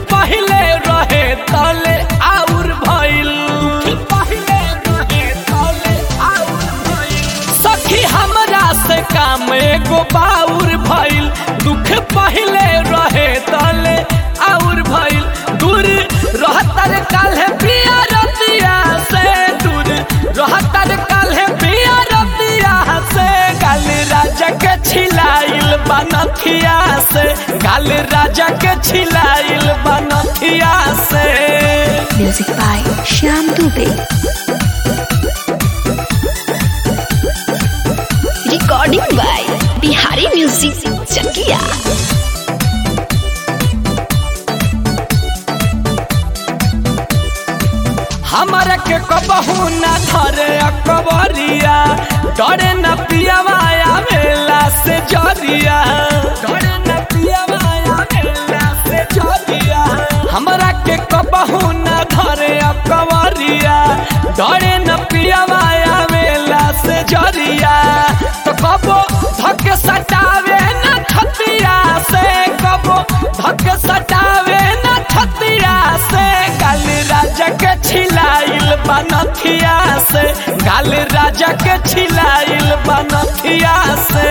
पहले रहे तले आउर भइल पहले रहे तले आउर भइल सखी हमरा से काम एगो बाउर भइल दुख पहले रहे तले आउर भइल दूर रहतर काल्हे पिया रतिया से दूर रहतर काल्हे पिया रतिया से गाल राजा के छिलाइल बनथिया से गाल राजा के छिलाइल बनथिया से Music by Shyam Dubey. Recording by Bihari Music Chakia. हमरा के कबहू न धरे अकबरिया डरे न पियवाया मेला से जरिया डरे न पियवाया मेला से जरिया हमरा के कबहू न धरे अकबरिया डरे न पियवाया मेला से जरिया तो कबो धक सटावे न खतिया से कबो धक सटावे न खतिया से गाल राजा के छिलाइल बनथिया से गाल राजा के छिलाइल बनथिया से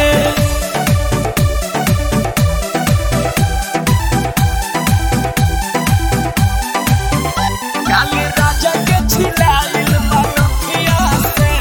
गाल राजा के छिलाइल बनथिया से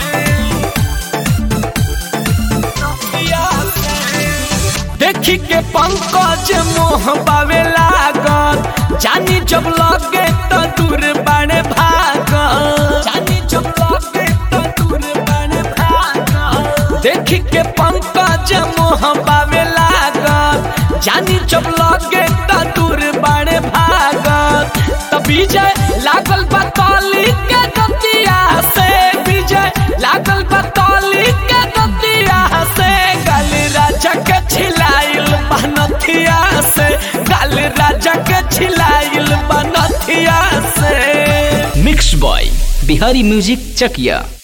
बनथिया से देखी के पंकज मोह पावे लागल जानी जब लगे तो दूर बाणे भागल जानी जब लगे तो दूर बाणे भागल देखी के पंकज मोह पावे लागल जानी जब लगे तो दूर बाणे भागल तो विजय लागल बतौली के गतिया से विजय लागल बतौली के गतिया से गाल राजा के छिलाइल बनथिया से गाल राजा के छिलाइल बनथिया से मिक्स बॉय बिहारी म्यूजिक चकिया